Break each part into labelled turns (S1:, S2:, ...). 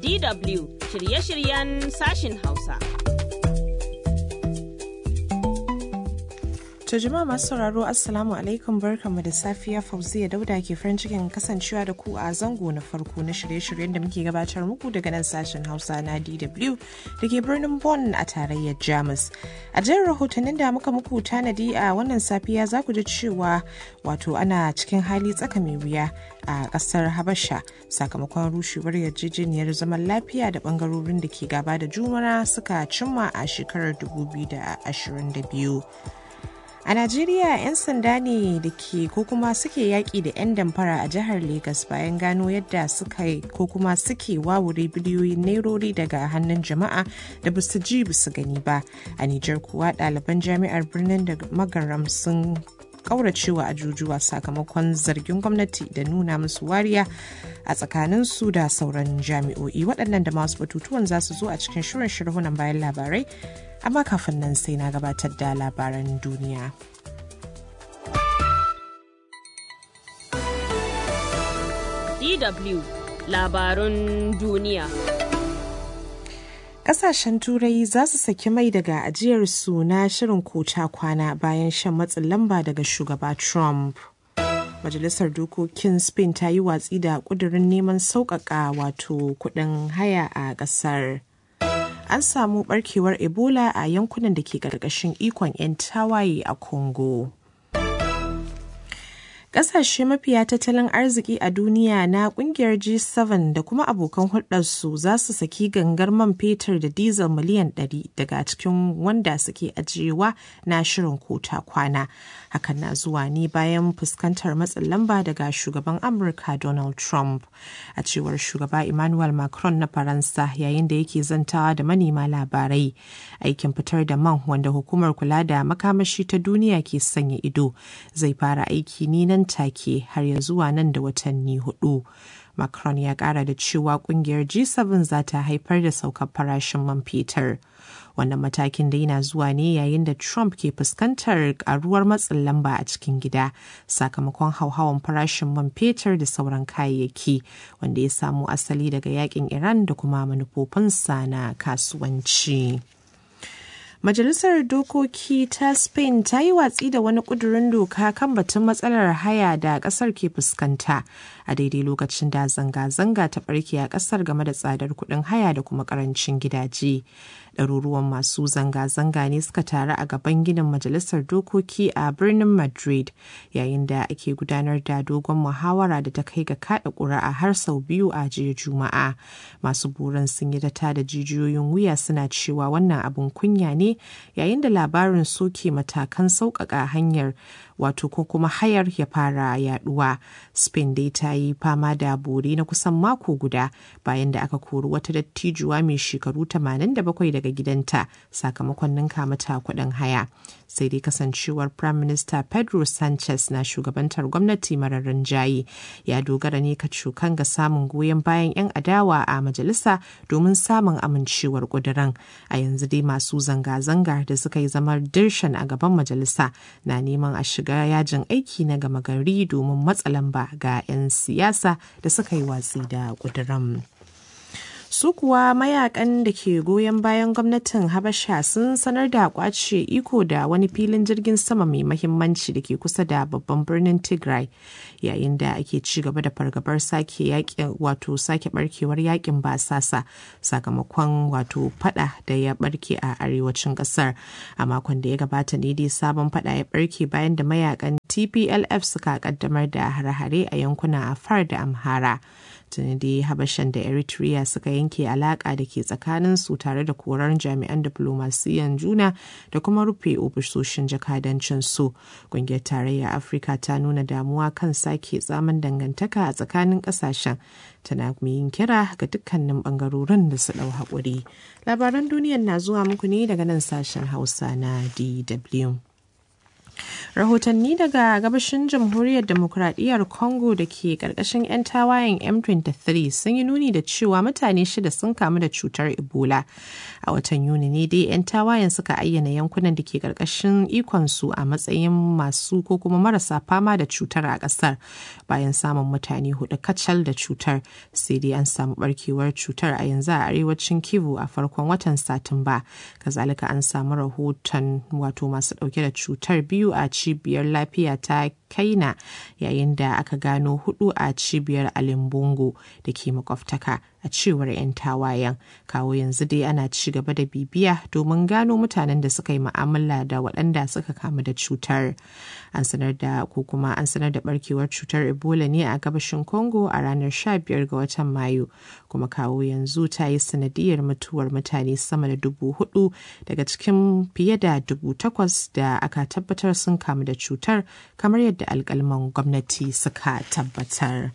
S1: DW shirye-shiryen sashin Hausa.
S2: To jama'a masu sauraro Assalamu alaikum barkanmu da safiya Fauziya Dauda ke farin cikin kasancewa da ku a zango na farko na shirye-shiryen da muke gabatar muku daga nan sashen Hausa na DW da ke birnin Bonn a tarayyar Jamus. A jin rahotannin da muka muku tanadi a wannan safiya za ku ji cewa wato ana cikin hali tsaka mai wuya a kasar Habasha sakamakon rushewar yarjejeniyar zaman lafiya da bangarorin da ke gaba da jumana suka cimma a shekarar 2022. A Najeriya 'yan sanda ne da ke ko kuma suke yaƙi da 'yan damfara a jihar Legas bayan gano yadda suka yi ko kuma suke wawure biliyoyin nairori daga hannun jama'a da ba su ji ba su gani ba. A Nijar kuwa ɗaliban jami'ar birnin da magaram sun kauracewa ajujuwa sakamakon zargin gwamnati da nuna musu wariya a tsakaninsu da sauran jami'o'i waɗannan da masu batutuwan za su zo a cikin shirin shirhunan bayan labarai amma kafin nan sai na gabatar da labaran duniya.
S1: DW labarun duniya.
S2: Kasashen Turai za su saki mai daga ajiyarsu na shirin kota kwana bayan shan matsin lamba daga shugaba Trump. Majalisar Dokokin Spain ta yi watsi da ƙudurin neman sauƙaƙa wato kuɗin haya a ƙasar. An samu ɓarkewar Ebola a yankunan da ke ƙarƙashin ikon 'yan tawaye a Congo. Ƙasashe mafiya tattalin arziki a duniya na ƙungiyar G7 da kuma abokan hulɗarsu za su saki gangar man fetur da dizal miliyan 100 daga cikin wanda suke ajiyewa na shirin kota kwana. Hakan na zuwa ne bayan fuskantar matsin lamba daga shugaban Amurka Donald Trump. A cewar shugaba Emmanuel Macron na Faransa yayin da yake zantawa da manema labarai. Aikin fitar da man wanda hukumar kula da makamashi ta duniya ke sanya ido zai fara aiki ne nan take har ya zuwa nan da watanni hudu. Macron ya kara da cewa kungiyar G7 za ta haifar da saukar farashin man fetur. Wannan matakin da yana zuwa ne yayin da Trump ke fuskantar karuwar matsin lamba a cikin gida sakamakon hauhawan farashin man fetur da sauran kayayyaki wanda ya samo asali daga yakin Iran da kuma manufofinsa na kasuwanci. Majalisar Dokoki ta Spain ta yi watsi da wani ƙudurin doka kan batun matsalar haya da ƙasar ke fuskanta a daidai lokacin da zanga-zanga ta ɓarke a ƙasar game da tsadar kuɗin haya da kuma ƙarancin gidaje. Ɗaruruwan masu zanga-zanga ne suka taru a gaban ginin Majalisar Dokoki a birnin Madrid yayin da ake gudanar da dogon muhawara da ta kai ga kaɗa ƙuri'a har sau biyu a jiya Juma'a. Masu burin sun yi ta da jijiyoyin wuya suna cewa wannan abin kunya ne yayin da labarin soke matakan sauƙaƙa hanyar wato ko kuma hayar ya fara yaduwa spain dai ta yi fama da bore na kusan mako guda bayan da aka kori wata dattijuwa mai shekaru 87 daga gidanta sakamakon ninka mata kuɗin haya sai dai kasancewar prime minister pedro sanchez na shugabantar gwamnati marar rinjaye ya dogara ne ka cokan ga samun goyon bayan 'yan adawa a majalisa domin samun amincewar ƙuduran a yanzu dai masu zanga-zanga da suka yi zamar dirshan a gaban majalisa na neman a shiga yajin aiki na gama gari domin matsa lamba ga 'yan siyasa da suka yi watsi da ƙuduran. su kuwa mayakan da ke goyon bayan gwamnatin habasha sun sanar da kwace iko da wani filin jirgin sama mai mahimmanci da ke kusa da babban birnin tigray yayin da ake ci gaba da fargabar sake yakin wato sake barkewar yakin basasa sakamakon wato fada da ya barke a arewacin kasar a makon da ya gabata ne dai sabon fada ya barke bayan da mayakan tplf suka kaddamar da hare-hare a yankunan afar da amhara tuni dai habashan da eritrea suka yanke alaka da ke tsakanin su tare da korar jami'an diplomasiyan juna da kuma rufe ofisoshin jakadancin su ƙungiyar tarayyar afirka ta nuna damuwa kan sake tsamin dangantaka a tsakanin ƙasashen tana yin kira ga dukkanin bangarorin da su ɗau haƙuri labaran duniyar na zuwa muku ne daga nan sashen hausa na dw rahotanni daga gabashin jamhuriyar demokuraɗiyyar congo da ke ƙarƙashin 'yan tawayen m23 sun yi nuni da cewa mutane shida sun kamu da cutar ebola a watan yuni ne dai 'yan tawayen suka ayyana yankunan da ke ƙarƙashin ikonsu a matsayin masu ko kuma marasa fama da cutar a ƙasar bayan samun mutane hudu kacal da cutar sai dai an samu barkewar cutar a yanzu a arewacin kivu a farkon watan satumba kazalika an samu rahoton wato masu ɗauke da cutar biyu a cibiyar lafiya ta kaina yayin da aka gano hudu a cibiyar alimbungo da ke makwabtaka a cewar 'yan tawayen kawo yanzu dai ana ci gaba da bibiya domin gano mutanen da suka yi ma'amala da waɗanda suka kamu da cutar an sanar da ko kuma an sanar da barkewar cutar ebola ne a gabashin congo a ranar 15 ga watan mayu kuma kawo yanzu ta yi sanadiyar mutuwar mutane sama da dubu hudu daga cikin fiye da dubu takwas da aka tabbatar sun kamu da cutar kamar yadda alkalman gwamnati suka tabbatar.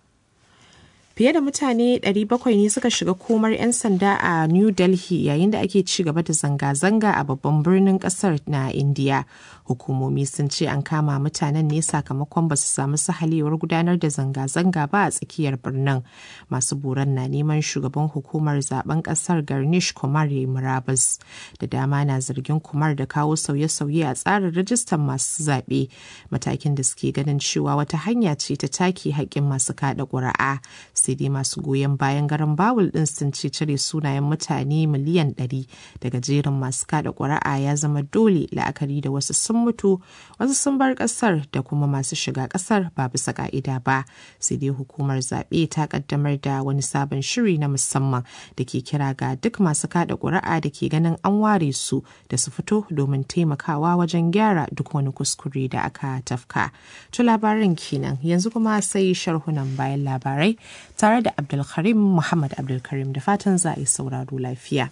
S2: Fiye da mutane 700 ne suka shiga komar 'yan sanda a New Delhi yayin da ake ci gaba da zanga-zanga a babban birnin kasar na India. Hukumomi sun ce an kama mutanen ne sakamakon ba su samu sahalewar gudanar da zanga-zanga ba a tsakiyar birnin. Masu buran na neman shugaban hukumar zaben kasar Garnish Kumar ya murabus. Da dama na zargin Kumar da kawo sauye-sauye a tsarin rajistan masu zaɓe. Matakin da suke ganin cewa wata hanya ce ta take haƙƙin masu kaɗa ƙuri'a. sai dai masu goyon bayan garin bawul din sun ce cire sunayen mutane miliyan 100 daga jerin masu kada ƙuri'a ya zama dole la'akari da wasu sun mutu wasu sun bar ƙasar da kuma masu shiga ƙasar ba bisa ka'ida ba sai dai hukumar zaɓe ta ƙaddamar da wani sabon shiri na musamman da ke kira ga duk masu kada ƙuri'a da ke ganin an ware su da su fito domin taimakawa wajen gyara duk wani kuskure da aka tafka. To labarin kenan yanzu kuma sai sharhunan bayan labarai tare da Abdulkarim Muhammad Abdulkarim da fatan za a yi sauraro lafiya.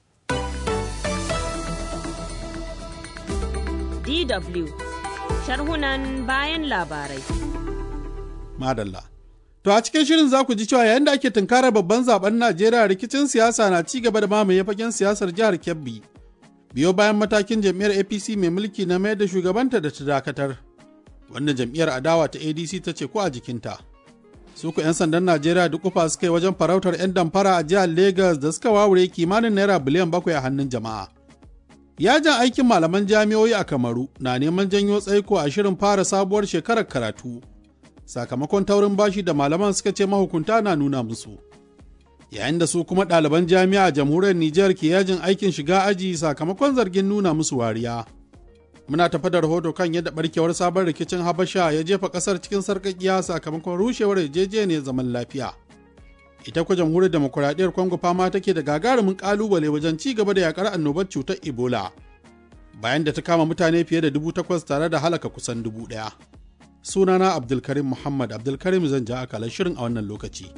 S1: DW sharhunan bayan labarai.
S3: Madalla. To a cikin shirin za ku ji cewa yayin da ake tunkarar babban zaben Najeriya rikicin siyasa na ci gaba da mamaye fagen siyasar jihar Kebbi. Biyo bayan matakin jam'iyyar APC mai mulki na mayar da shugabanta da ta dakatar. Wannan jam'iyyar adawa ta ADC ta ce ko a jikinta. su ku 'yan sandan najeriya duk kufa suka yi wajen farautar 'yan damfara a jihar lagos da suka wawure kimanin naira biliyan bakwai a hannun jama'a yajin aikin malaman jami'o'i a kamaru na neman janyo tsaiko a shirin fara sabuwar shekarar karatu sakamakon taurin bashi da malaman suka ce mahukunta na nuna musu yayin da su kuma ɗaliban jami'a a jamhuriyar nijar ke yajin aikin shiga aji sakamakon zargin nuna musu wariya muna tafa da rahoto kan yadda barkewar sabon rikicin habasha ya jefa kasar cikin sarkakiya sakamakon rushewar yarjejeniyar zaman lafiya ita kuwa jamhuriyar demokuraɗiyyar congo fama take da gagarumin kalubale wajen ci gaba da yakar annobar cutar ebola bayan da ta kama mutane fiye da dubu takwas tare da halaka kusan dubu ɗaya sunana abdulkarim muhammad abdulkarim zan ja akalar shirin a wannan lokaci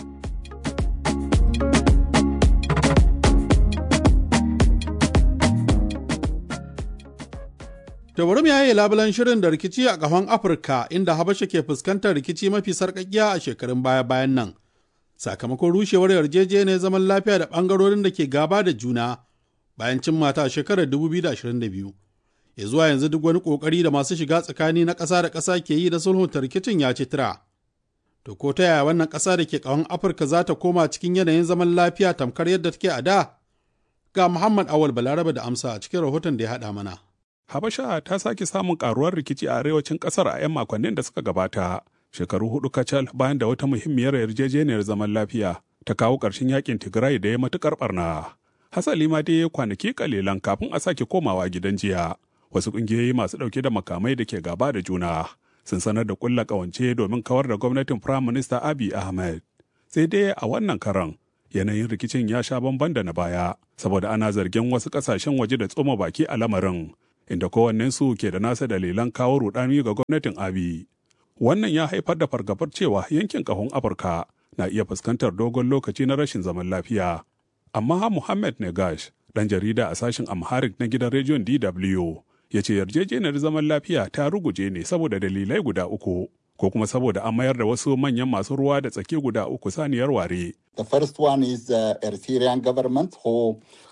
S3: To bari mu yaye labulan shirin da rikici a ƙahon Afirka inda Habasha ke fuskantar rikici mafi sarƙaƙiya a shekarun baya-bayan nan. Sakamakon rushewar yarjejeniyar zaman lafiya da ɓangarorin da ke gaba da juna bayan cin mata a shekarar 2022. Ya zuwa yanzu duk wani ƙoƙari da masu shiga tsakani na ƙasa da ƙasa ke yi da sulhunta rikicin ya ci tira. To ko ta yaya wannan ƙasa da ke ƙahon Afirka za ta koma cikin yanayin zaman lafiya tamkar yadda take a da? Ga Muhammad Awal Balaraba da amsa a cikin rahoton da ya haɗa mana.
S4: Habasha ta sake samun karuwar rikici a arewacin kasar a 'yan makonnin da suka gabata, shekaru hudu kacal bayan da wata muhimmiyar yarjejeniyar zaman lafiya ta kawo ƙarshen yakin Tigray da ya matukar barna. Hasali ma dai kwanaki kalilan kafin a sake komawa gidan jiya. Wasu ƙungiyoyi masu ɗauke da makamai da ke gaba da juna sun sanar da ƙulla ƙawance domin kawar da gwamnatin Firayim Minista Abiy Ahmed. Sai dai a wannan karan yanayin rikicin ya sha bamban da na baya, saboda ana zargin wasu ƙasashen waje da tsoma baki a lamarin. inda kowannensu ke da nasa dalilan kawo rudani ga gwamnatin abi wannan ya haifar da fargabar cewa yankin kahon afirka na iya fuskantar dogon lokaci na rashin zaman lafiya amma muhammad negash dan jarida a sashen amharic na gidan rediyon dw ya ce yarjejeniyar zaman lafiya ta ruguje ne saboda dalilai guda uku ko kuma saboda an mayar da wasu manyan masu ruwa da tsaki guda uku saniyar ware
S5: The first one is the Eritrean government who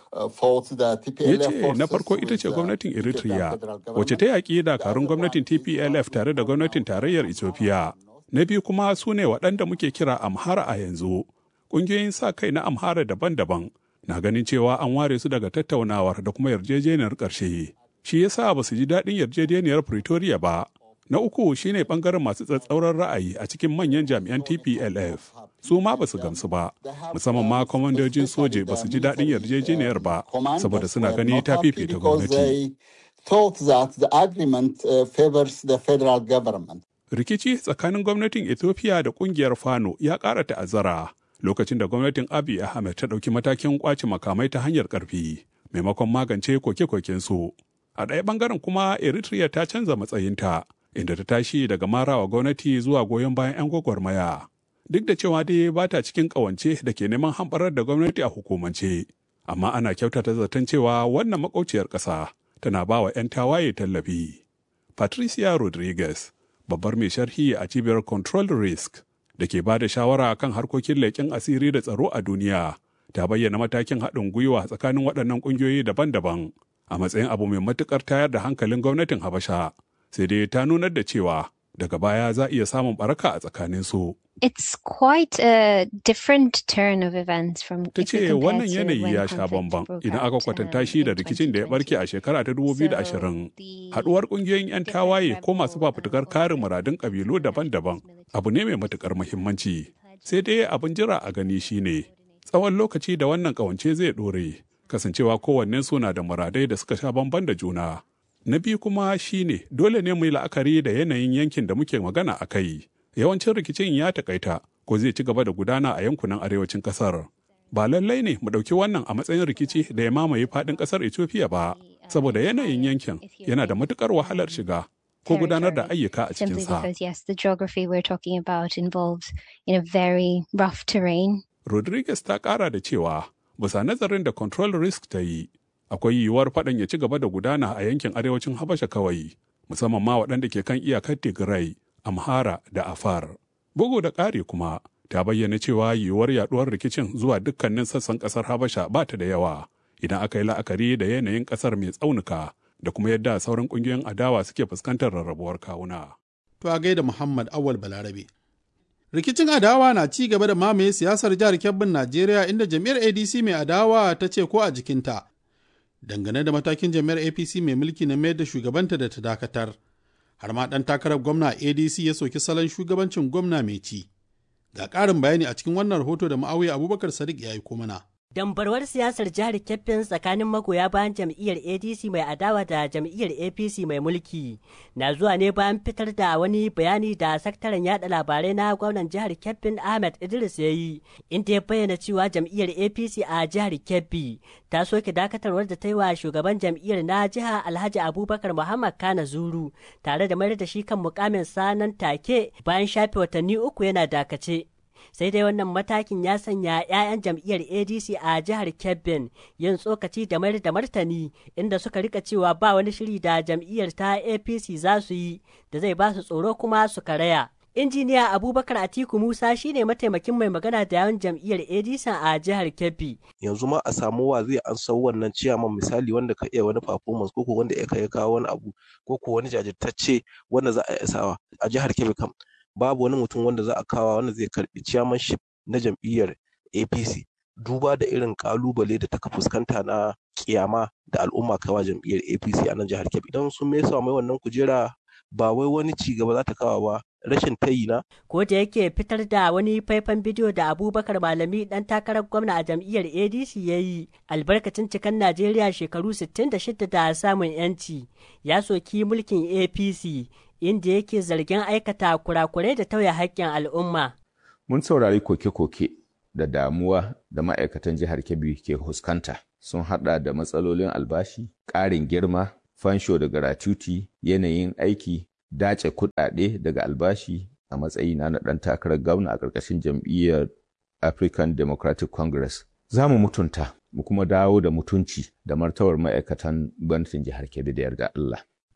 S4: ya ce na farko ita ce gwamnatin eritrea wacce ta yaƙi dakarun gwamnatin tplf tare da gwamnatin tarayyar ethiopia na biyu kuma su ne waɗanda muke kira amhara a yanzu ƙungiyoyin sa kai na amhara daban-daban na ganin cewa an ware su daga tattaunawar da kuma yarjejeniyar ƙarshe shi yasa ba su ji daɗin yarjejeniyar pretoria ba na uku shine bangaren masu tsatsauran ra'ayi a cikin manyan jami'an tplf su ma ba su gamsu ba musamman ma kwamandojin soje ba su ji daɗin yarjejeniyar ba saboda suna gani ta fifita gwamnati rikici tsakanin gwamnatin ethiopia da kungiyar fano ya ƙara ta'azzara lokacin da gwamnatin abiy ahmed ta ɗauki matakin ƙwace makamai ta hanyar ƙarfi maimakon magance koke-koken su a ɗaya ɓangaren kuma eritrea ta canza matsayinta inda ta tashi daga marawa gwamnati zuwa goyon bayan 'yan gwagwarmaya duk da cewa dai ba ta cikin ƙawance da ke neman hamɓarar da gwamnati a hukumance amma ana kyautata zaton cewa wannan makauciyar ƙasa tana ba wa 'yan tawaye tallafi patricia rodriguez babbar mai sharhi a cibiyar control risk da ke ba da shawara kan harkokin leƙen asiri da tsaro a duniya ta bayyana matakin haɗin gwiwa tsakanin waɗannan ƙungiyoyi daban-daban a matsayin abu mai matuƙar tayar da hankalin gwamnatin habasha sai dai ta nunar da cewa daga baya za a iya samun baraka a tsakanin su.
S5: It's quite a different turn of events from
S4: Ta ce wannan yanayi ya sha bamban idan aka kwatanta shi da rikicin da ya barke a shekara ta 2020. Haduwar kungiyoyin 'yan tawaye ko masu fafutukar kare muradun kabilu daban-daban abu ne mai matukar muhimmanci. Sai dai abin jira a gani shine tsawon lokaci da wannan kawance zai dore kasancewa kowannen suna da muradai da suka sha bamban da juna. Na biyu kuma shine dole ne mu yi la'akari da yanayin yankin da muke magana a kai. Yawancin rikicin ya takaita ko zai ci gaba da gudana a yankunan arewacin kasar. Ba lallai ne mu ɗauki wannan a matsayin rikici da ya mamaye faɗin ƙasar Ethiopia ba, saboda yanayin yankin yana da matuƙar wahalar shiga ko gudanar da ayyuka a
S5: Simply
S4: cikinsa.
S5: because, yes, the geography we're talking about involves in a very rough terrain.
S4: Rodriguez ta ƙara da cewa, bisa nazarin da Control Risk ta yi, akwai yiwuwar faɗan ya ci gaba da gudana a yankin arewacin Habasha kawai, musamman ma waɗanda ke kan iyakar Tigray, Amhara da Afar. Bugu da ƙari kuma, ta bayyana cewa yiwuwar yaɗuwar rikicin zuwa dukkanin sassan ƙasar Habasha ba ta da yawa, idan aka yi la'akari da yanayin ƙasar mai tsaunuka da kuma yadda sauran ƙungiyoyin adawa suke fuskantar rarrabuwar kawuna.
S3: To a gaida Muhammad Awal Balarabe. Rikicin adawa na ci gaba da mamaye siyasar jihar Kebbin Najeriya inda jam'iyyar ADC mai adawa ta ce ko a jikinta. Dangane da matakin jam'iyyar APC mai mulki na mayar da shugabanta da ta dakatar. Har ma ɗan takarar gwamna ADC ya soki salon shugabancin gwamna mai ci. Ga ƙarin bayani a cikin wannan rahoto da ma'auya Abubakar Sadiq ya yi mana.
S6: Dambarwar siyasar jihar Kebbi tsakanin magoya bayan jam'iyyar ADC mai adawa da jam'iyyar APC mai mulki na zuwa ne bayan fitar da wani bayani da sakataren yada labarai na gwamnan jihar Kebbi Ahmed Idris ya yi inda ya bayyana cewa jam'iyyar APC a jihar Kebbi ta soke dakatarwar da ta yi wa shugaban jam'iyyar na jiha Alhaji Abubakar Muhammad Kana Zuru tare da mayar da shi kan mukamin sanan take bayan shafe watanni uku yana dakace. sai dai wannan matakin ya sanya 'ya'yan jam'iyyar adc a jihar kebbin yin tsokaci da mayar da martani inda suka rika cewa ba wani shiri da jam'iyyar ta apc za su yi da zai ba su tsoro kuma su karaya injiniya abubakar atiku musa shine mataimakin mai magana da yawan jam'iyyar adc a jihar kebbi
S7: yanzu ma a samu wa zai an sau wannan ciyaman misali wanda ka iya wani performance ko ko wanda ya kai kawo wani abu ko ko wani jajirtacce wanda za a iya sawa a jihar Kebbi kam babu wani mutum wanda za a kawo wanda zai karbi chairmanship na jam'iyyar APC duba da irin kalubale da ta fuskanta na kiyama da al'umma kawa jam'iyyar APC a nan jihar Kebbi idan sun mesa mai wannan kujera ba wai wani ci gaba za ta kawo ba rashin tayi na
S6: ko da yake fitar da wani faifan bidiyo da abubakar malami dan takarar gwamna a jam'iyyar adc ya yi albarkacin cikan najeriya shekaru 66 da samun yanci ya soki mulkin apc inda yake zargin aikata kurakurai da tauye haƙƙin al'umma
S8: Mun saurari koke-koke da damuwa da ma'aikatan jihar Kebbi ke fuskanta sun hada da matsalolin albashi, ƙarin girma, fansho da gratuity, yanayin aiki, dace kuɗaɗe daga albashi a matsayina na ɗan takarar gwamna a ƙarƙashin jam'iyyar African Democratic Congress. Za mu mutunta, mu kuma dawo da mutunci da martabar ma'aikatan gwamnatin jihar Kebbi da yarda Allah.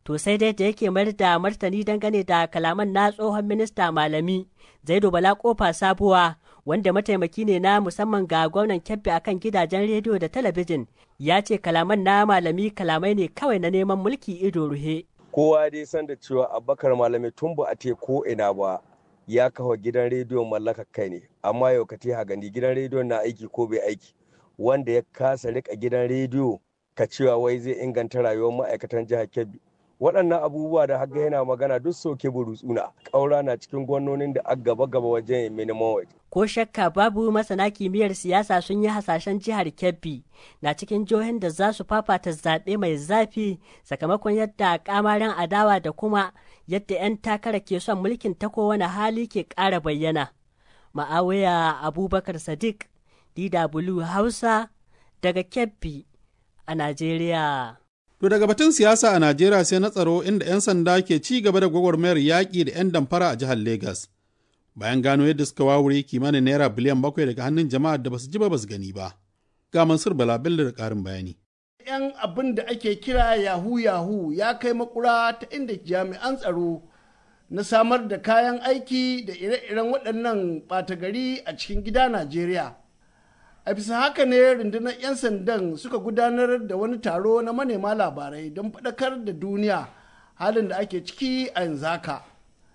S6: To sai dai da yake mayar da martani dangane da kalaman na tsohon minista malami Zaido Bala Kofa Sabuwa wanda mataimaki ne na musamman ga gwamnan Kebbi akan gidajen rediyo da talabijin ya ce kalaman na malami kalamai ne kawai na neman mulki ido ruhe.
S9: Kowa dai san da cewa Abubakar malami tun ba a te ko ina ba ya kawo gidan rediyon mallakar kai ne amma yau ka ha gani gidan rediyon na aiki ko bai aiki wanda ya kasa rika gidan rediyo ka cewa wai zai inganta rayuwar ma'aikatan jihar Kebbi waɗannan abubuwa da haga yana magana duk soke burutsuna ƙaura na cikin gwamnonin da aka gaba gaba wajen minimum wage.
S6: Ko shakka babu masana kimiyyar siyasa sun yi hasashen jihar Kebbi na cikin jihohin da za su fafata zaɓe mai zafi sakamakon yadda kamarin adawa da kuma yadda 'yan takara ke son mulkin ta kowane hali ke ƙara bayyana. Ma'awiya Abubakar Sadiq, DW Hausa, daga Kebbi a Najeriya.
S3: To daga batun siyasa a Najeriya sai na tsaro inda 'yan sanda ke ci gaba da gwagwarmayar yaƙi da 'yan damfara a jihar Legas. Bayan gano yadda suka wawure kimanin naira biliyan bakwai daga hannun jama'ar da basu ji ba basu gani ba. Ga Mansur Bala Bello da ƙarin bayani.
S10: 'Yan abin da ake kira yahu yahu ya kai makura ta inda jami'an tsaro na samar da kayan aiki da ire-iren waɗannan ɓata gari a cikin gida Najeriya. a bisa haka ne rundunar 'yan sandan suka gudanar da wani taro na manema labarai don faɗakar da duniya halin da ake ciki a yanzu haka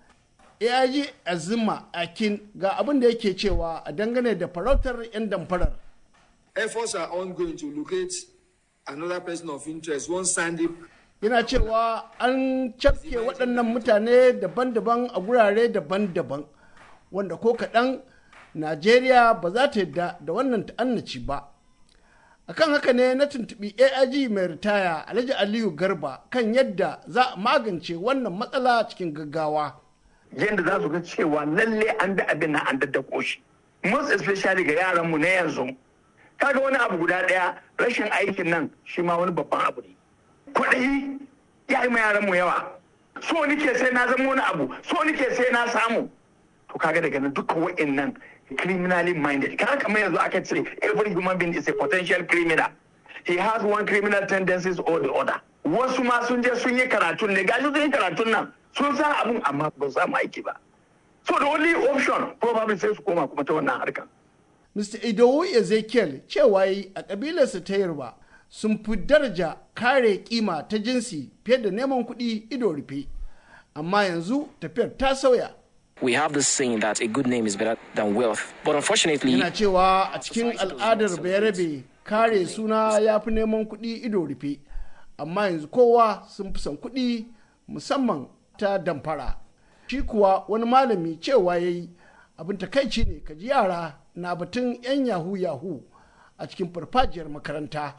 S10: aig azima akin ga abin da yake cewa a dangane da farautar 'yan damfarar
S11: efforts are ongoing to locate another person of interest one sandy
S10: yana cewa an cafke waɗannan mutane daban-daban a gurare daban-daban wanda ko kaɗan najeriya ba za ta yadda da wannan ta'annaci ba akan haka ne na tuntubi aig mai ritaya alhaji aliyu garba kan yadda za a magance wannan matsala cikin gaggawa
S12: yadda za su ga cewa lalle an da abin na an daddako shi most especially ga yaranmu na yanzu kaga wani abu guda daya rashin aikin nan shi ma wani babban abu ne kuɗi ya yi ma yaranmu yawa so nike sai na zama wani abu so nike sai na samu to kaga daga nan dukkan wa'annan criminally minded kaga kamar yanzu aka ce every human being is a potential criminal he has one criminal tendencies or the other wasu ma sun je sun yi karatun ne gashi sun yi karatun nan sun san abun amma ba su samu aiki ba so the only option probably sai su koma kuma ta wannan harkar
S10: Mr. Idowu Ezekiel cewa yi a kabilarsa ta Yarba sun fi daraja kare kima ta jinsi fiye da neman kuɗi ido rufe amma yanzu tafiyar ta sauya
S13: we have this saying that a good name is better than wealth. But unfortunately,
S10: yana cewa a cikin al'adar bayarabe kare suna ya fi neman kuɗi ido rufe amma yanzu kowa sun fi son kuɗi musamman ta damfara shi kuwa wani malami cewa ya yi abin takaici ne ka ji yara na batun 'yan yahu yahu a cikin farfajiyar makaranta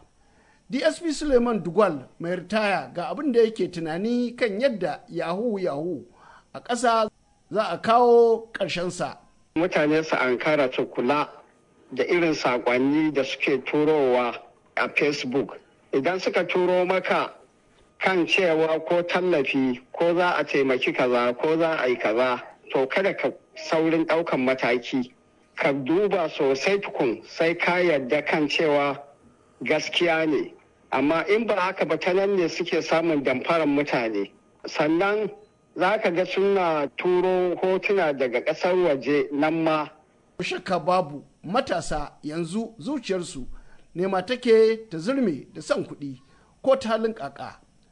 S10: dsp suleiman dugwal mai ritaya ga abin da yake tunani kan yadda yahu yahu a ƙasa za a kawo ƙarshensa.
S14: Mutane su ankara su kula da irin saƙonni da suke turowa a Facebook. Idan suka turo maka kan cewa ko tallafi ko za a taimaki kaza ko za a yi kaza to kada ka saurin ɗaukan mataki. Ka duba sosai tukun sai ka yarda kan cewa gaskiya ne. Amma in ba haka ba ta nan ne suke samun damfaran mutane. Sannan za ka ga suna turo hotuna daga ƙasar waje nan ma.
S10: shakka babu matasa yanzu zuciyarsu nema take ta zurme da son kuɗi ko ta halin ƙaƙa.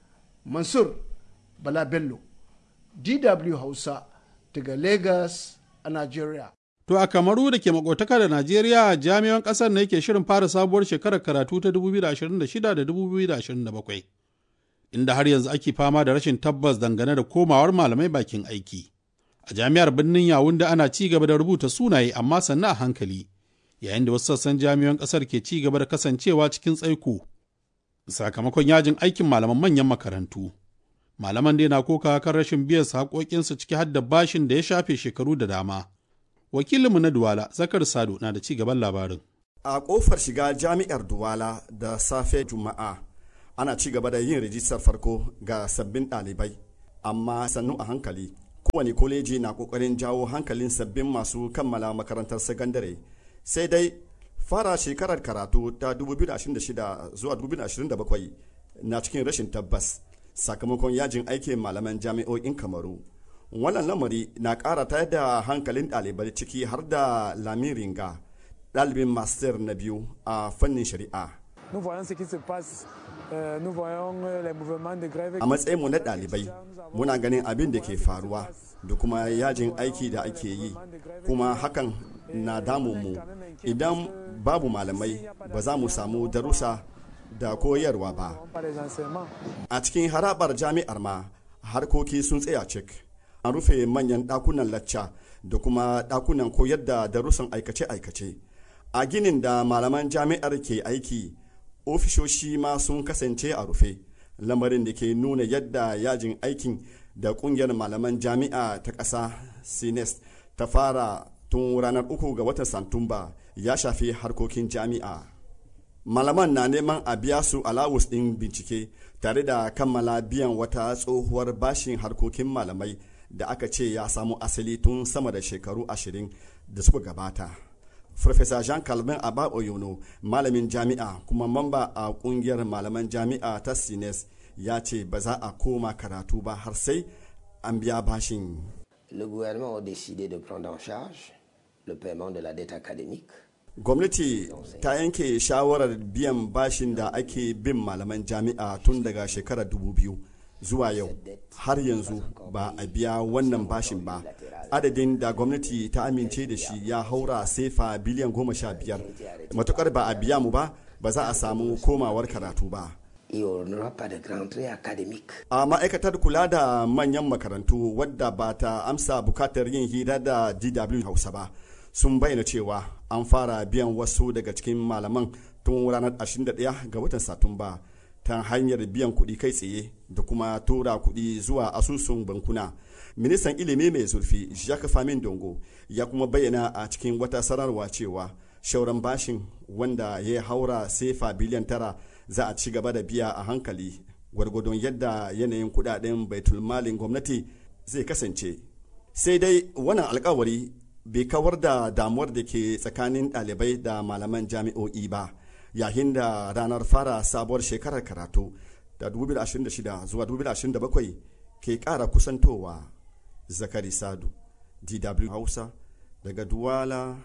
S10: Mansur Bala Bello, DW Hausa daga Lagos a Najeriya.
S3: To a Kamaru da ke makotaka da Najeriya jami'an ƙasar ne ke shirin fara sabuwar shekarar karatu ta 2026 da 2027. inda har yanzu ake fama da rashin tabbas dangane da komawar malamai bakin aiki. A jami'ar birnin Yawunde ana ci gaba da rubuta sunaye amma sannan a hankali, yayin da wasu sassan jami'an ƙasar ke ci gaba da kasancewa cikin tsaiko. Sakamakon yajin aikin malaman manyan makarantu. Malaman dai na koka kan rashin biyan su haƙoƙinsu ciki har da bashin da ya shafe shekaru da dama. Wakilinmu na Duwala, Zakar Sado, na da ci gaban labarin.
S15: A ƙofar shiga jami'ar Duwala da safe Juma'a, ana ci gaba da yin rijistar farko ga sabbin ɗalibai amma sannu a hankali kowane koleji na ƙoƙarin jawo hankalin sabbin masu kammala makarantar sakandare sai dai fara shekarar karatu ta 2026 zuwa 2027 na cikin rashin tabbas sakamakon yajin aikin malaman jami'o'in kamaru wannan lamari na ƙara tayar da hankalin ɗalibai ciki har da lamin ringa ɗalibin master na biyu a fannin shari'a a matsayinmu na ɗalibai muna ganin abin da ke faruwa da kuma yajin aiki da ake yi kuma hakan na damunmu idan babu malamai ba za mu samu darussa da koyarwa ba a cikin harabar jami'ar ma harkoki sun tsaya cik an rufe manyan ɗakunan lacca da kuma ɗakunan koyar da darussan aikace-aikace a ginin da malaman jami'ar ke aiki ofishoshi ma sun kasance a rufe lamarin da ke nuna yadda yajin aikin da kungiyar malaman jami'a ta ƙasa sines ta fara tun ranar uku ga watan santumba ya shafi harkokin jami'a malaman na neman a biya su alawus ɗin bincike tare da kammala biyan wata tsohuwar bashin harkokin malamai da aka ce ya samu asali tun sama da shekaru ashirin da suka gabata Farfesa Jean Calvin Aba Oyono, malamin jami'a kuma mamba a kungiyar malaman jami'a ta Sines ya ce ba za a koma karatu ba har sai an biya bashin.
S16: Le gouvernement a décidé de prendre en charge le paiement de la dette académique.
S15: Gwamnati ta yanke shawarar biyan bashin da ake bin malaman jami'a tun daga shekarar 2000 zuwa yau har yanzu ba a biya wannan bashin ba adadin da gwamnati ta amince da shi ya haura sefa biliyan goma sha biyar matukar ba a biya mu ba ba za a samu komawar karatu ba a ma'aikatar kula da manyan makarantu wadda ba ta amsa bukatar yin hira da dw hausa ba sun bayyana cewa an fara biyan wasu daga cikin malaman tun ranar 21 ga watan satumba ta hanyar biyan kuɗi kai tsaye da kuma tura kuɗi zuwa asusun bankuna ministan ilimi mai zurfi jacques famin dongo ya kuma bayyana a cikin wata sanarwa cewa shauran bashin wanda ya haura sefa biliyan tara za a ci gaba da biya a hankali gwargwadon yadda yanayin kudaden baitulmalin gwamnati zai kasance sai dai wannan alkawari bai kawar da damuwar da ke tsakanin ɗalibai da malaman jami'o'i ba yayin da ranar fara sabuwar shekarar karatu da 2026 zuwa 2027 ke ƙara kusantowa zakari sadu dw hausa daga duwala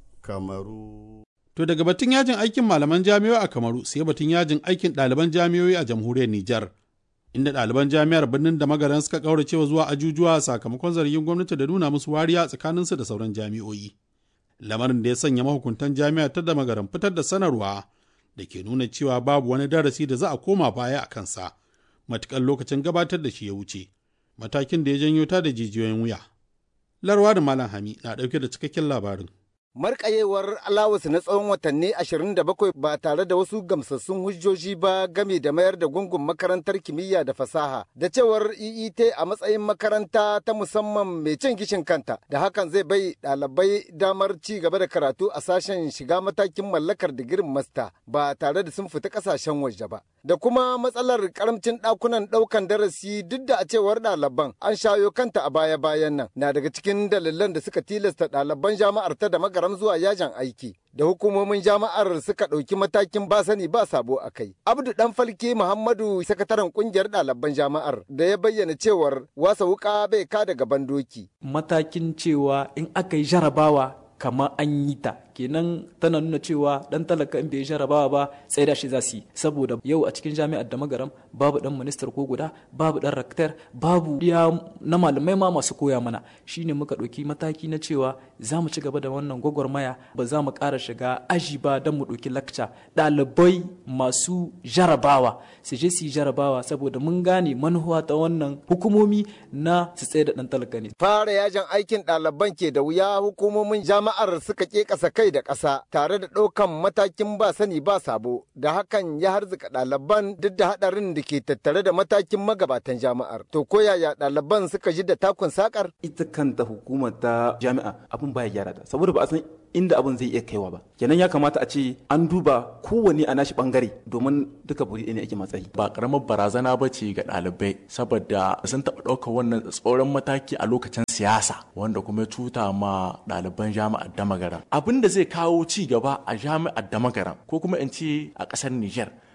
S15: kamaru
S3: To daga batun yajin aikin malaman jami'o'i a Kamaru sai batun yajin aikin ɗaliban jami'o'i a jamhuriyar Nijar. Inda ɗaliban jami'ar birnin da magaran suka ƙauracewa zuwa ajujuwa sakamakon zargin gwamnati da nuna musu wariya tsakaninsu da sauran jami'o'i. Lamarin da ya sanya mahukuntan jami'ar ta da magaran fitar da sanarwa da ke nuna cewa babu wani darasi da za a koma baya a kansa matuƙar lokacin gabatar da shi ya wuce. Matakin da ya janyo ta da jijiyoyin wuya. Larwa da Malam Hami na ɗauke da cikakken labarin.
S17: markayewar alawus na tsawon watanni 27 ba tare da wasu gamsassun hujjoji ba game da mayar da gungun makarantar kimiyya da fasaha da cewar EET a matsayin makaranta ta musamman mai cin gishin kanta da hakan zai bai ɗalibai damar ci gaba da karatu a sashen shiga matakin mallakar digirin masta ba tare da sun fita ƙasashen waje ba da kuma matsalar karamcin ɗakunan ɗaukan darasi duk da a cewar ɗaliban an shayo kanta a baya-bayan nan na daga cikin dalilan da suka tilasta ɗaliban jama'ar ta da magaram zuwa yajin aiki da hukumomin jama'ar suka ɗauki matakin ba sani ba sabo a kai. Abdu Dan Falke Muhammadu sakataren kungiyar ɗaliban jama'ar da ya bayyana cewar wasa wuka bai ka daga bandoki.
S18: Matakin cewa in aka yi jarabawa kamar an yi ta kenan tana nuna cewa dan talaka in bai jarabawa ba sai da shi za su yi saboda yau a cikin jami'ar da magaram babu dan ministar ko guda babu dan raktar babu ya na malamai ma masu koya mana shine muka ɗauki mataki na cewa za mu ci gaba da wannan gwagwarmaya ba za mu ƙara shiga aji ba don mu ɗauki lakca ɗalibai masu jarabawa su je su yi jarabawa saboda mun gane manuwa ta wannan hukumomi na su tsaye da dan talaka ne
S17: fara yajin aikin ɗaliban ke da wuya hukumomin jama'ar suka ke ƙasa kai da ƙasa tare da ɗaukan matakin ba sani ba sabo da hakan ya harzuka ɗaliban duk da haɗarin da ke tattare da matakin magabatan jama'ar. To ko yaya ɗaliban suka ji da takun sakar?
S18: Ita kanta hukumar ta jami'a abin baya gyara ta saboda ba a san inda abin zai iya kaiwa ba kenan ya kamata a ce an duba kowane a nashi bangare domin duka buri ne ake matsayi
S19: ba karamar barazana ba ce ga ɗalibai saboda sun taɓa ɗaukar wannan tsoron mataki a lokacin siyasa wanda kuma ya cuta ma ɗaliban jami'ar damagaram abin da zai kawo ci gaba a jami'ar damagaram ko kuma in ce a ƙasar niger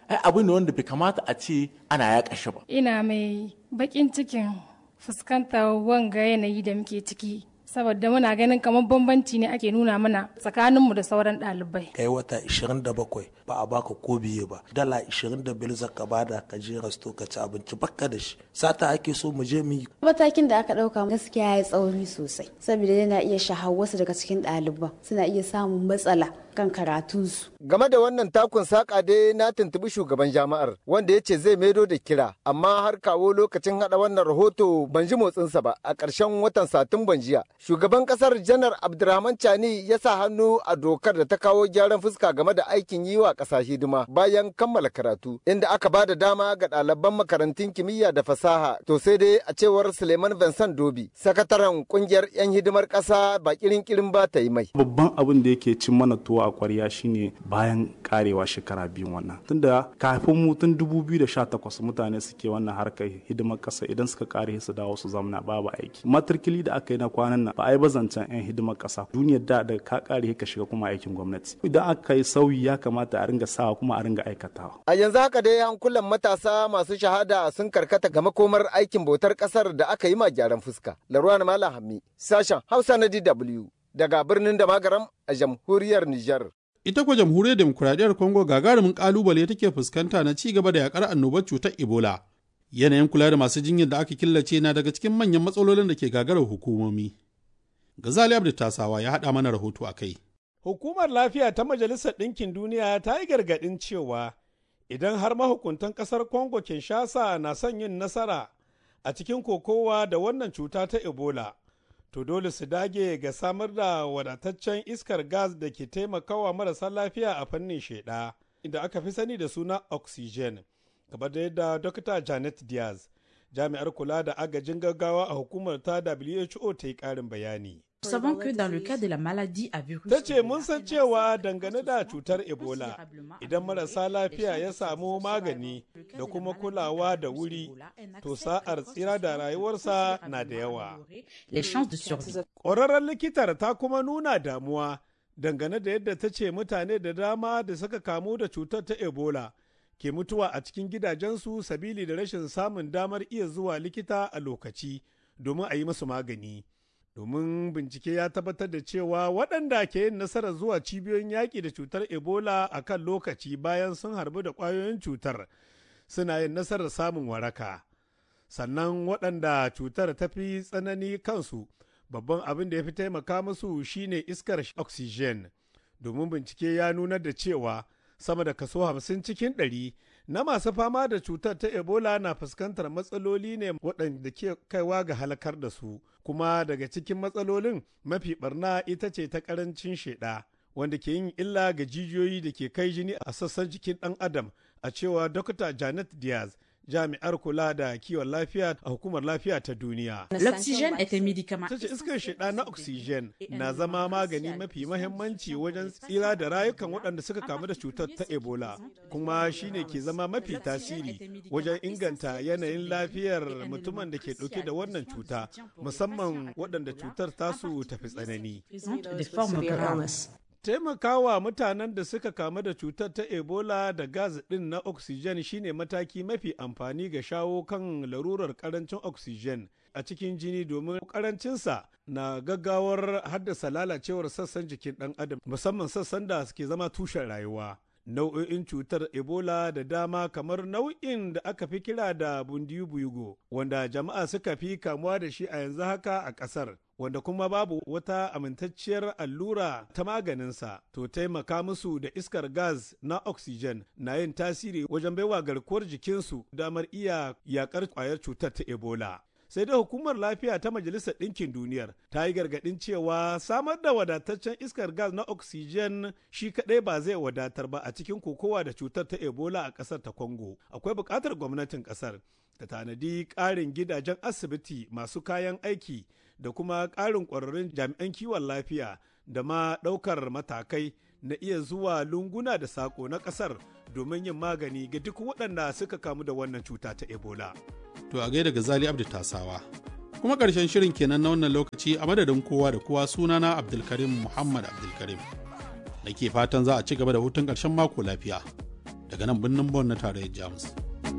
S19: ai abu ne wanda bai kamata a ce ana yaƙa shi ba
S20: ina mai bakin cikin fuskantar wanga yanayi da muke ciki saboda muna ganin kamar bambanci ne ake nuna mana tsakaninmu da sauran ɗalibai.
S21: kai wata 27 ba a baka ko biye ba dala 25 zaka bada ka je rasto ka ci abinci bakka da shi sata ake so mu je mu yi
S22: matakin da aka ɗauka gaskiya ya tsauri sosai saboda yana iya shahar wasu daga cikin ɗaliban suna iya samun matsala kan karatunsu.
S17: Game da wannan takun saƙa dai na tuntubi shugaban jami'ar wanda ya ce zai maido da kira amma har kawo lokacin haɗa wannan rahoto ban ji motsinsa ba a ƙarshen watan satumban jiya. Shugaban ƙasar janar Abdurrahman Chani ya sa hannu a dokar da ta kawo gyaran fuska game da aikin yi wa ƙasa hidima bayan kammala karatu inda aka ba da dama ga ɗaliban makarantun kimiyya da fasaha to sai dai a cewar Suleiman Vincent Dobi sakataren ƙungiyar 'yan hidimar ƙasa ba kirin kirin ba ta yi mai.
S23: Babban abin da yake cin mana tuwa a kwarya shine bayan karewa shekara biyu wannan tunda kafin mu tun 2018 mutane suke wannan harkar hidimar kasa idan suka kare su dawo su zamana babu aiki matrikili da aka yi na kwanan nan ba a yi bazancan yan hidimar kasa duniyar da da ka kare ka shiga kuma aikin gwamnati idan aka yi sauyi ya kamata a ringa sawa kuma a ringa aikatawa
S17: a yanzu haka dai hankulan matasa masu shahada sun karkata ga makomar aikin bautar kasar da aka yi ma gyaran fuska laruwan malam hammi sashen hausa na dw daga birnin da magaram a jamhuriyar Nijar.
S3: Ita kuwa jamhuriyar demokuraɗiyyar Congo gagarumin ƙalubale take fuskanta na ci gaba da yakar annobar cutar Ebola. Yanayin kula da masu jinyar da aka killace na daga cikin manyan matsalolin da ke gagarar hukumomi. Gazali Abdu Tasawa ya haɗa mana rahoto a kai.
S24: Hukumar lafiya ta Majalisar Ɗinkin Duniya ta yi gargaɗin cewa idan har mahukuntan ƙasar Congo Kinshasa na son yin nasara a cikin kokowa da wannan cuta ta Ebola. to dole su dage ga samar da wadataccen iskar gas da ke taimakawa marasa lafiya a fannin sheda inda aka fi sani da suna oxygen kamar da yadda dokta janet diaz jami'ar kula da agajin gaggawa a hukumar ta who ta yi karin bayani
S25: Nous savons que dans le cas de la maladie à virus
S24: ta ce mun san cewa dangane da cutar ebola idan marasa lafiya ya samu magani da kuma kulawa da wuri to sa'ar tsira da rayuwarsa na da yawa ƙwararren likitar ta kuma nuna damuwa dangane da yadda ta ce mutane da dama da suka kamu da cutar ta ebola ke mutuwa a cikin gidajensu sabili da rashin samun damar iya zuwa likita a lokaci domin a yi musu magani. domin bincike ya tabbatar da cewa waɗanda ke yin nasarar zuwa cibiyoyin yaƙi da cutar ebola a kan lokaci bayan sun harbu da ƙwayoyin cutar suna yin nasarar samun waraka sannan waɗanda cutar ta fi tsanani kansu babban abin da ya fi taimaka musu shine iskar oxygen domin bincike ya nuna da cewa sama da kaso hamsin cikin ɗari na masu fama da cutar ta ebola na fuskantar matsaloli ne waɗanda ke kaiwa ga halakar da su kuma daga cikin matsalolin mafi barna ita ce ta ƙarancin sheɗa wanda ke yin illa ga jijiyoyi da ke kai jini a sassan jikin ɗan adam a cewa Dr. janet diaz jami'ar kula da kiwon lafiya a hukumar lafiya ta duniya.
S25: L'oxygène est un médicament.
S24: Sace iskar shida na oxygen na zama magani mafi mahimmanci wajen tsira da rayukan waɗanda suka kamu da cutar ta Ebola, kuma shine ke zama mafi tasiri wajen inganta yanayin lafiyar mutumin da ke ɗauke da wannan cuta, musamman waɗanda cutar tasu tafi tsanani. taimakawa mutanen da suka kamu da cutar ta ebola da gas ɗin na oxygen shine mataki mafi amfani ga shawo kan larurar karancin oxygen a cikin jini domin karancinsa na gaggawar haddasa lalacewar sassan jikin ɗan adam musamman sassan da suke zama tushen rayuwa nau'o'in cutar ebola da dama kamar nau'in da aka fi kira da bundiyubuyugo wanda jama'a suka fi kamuwa da shi a yanzu haka a ƙasar wanda kuma babu wata amintacciyar allura ta maganinsa to taimaka musu da iskar gas na oxygen na yin tasiri wajen baiwa garkuwar jikinsu damar iya yakar kwayar cutar ta ebola sai dai hukumar lafiya ta majalisar ɗinkin duniyar ta yi gargaɗin cewa samar da wadataccen iskar gas na oxygen shi kaɗai ba zai wadatar ba a cikin kokowa da cutar ta ebola a ƙasar ta congo akwai buƙatar gwamnatin ƙasar ta tanadi ƙarin gidajen asibiti masu kayan aiki da kuma ƙarin ƙwararrun jami'an kiwon lafiya da ma ɗaukar matakai na iya zuwa lunguna da saƙo na ƙasar domin yin magani ga duk waɗanda suka kamu da wannan cuta ta ebola.
S3: To a gaida Gazali Abdu Tasawa. Kuma ƙarshen shirin kenan na wannan lokaci a madadin kowa da kowa sunana Abdulkarim Muhammad Abdulkarim. Da ke fatan za a ci gaba da hutun ƙarshen mako lafiya. daga nan birnin Bon na tarayyar Jamus.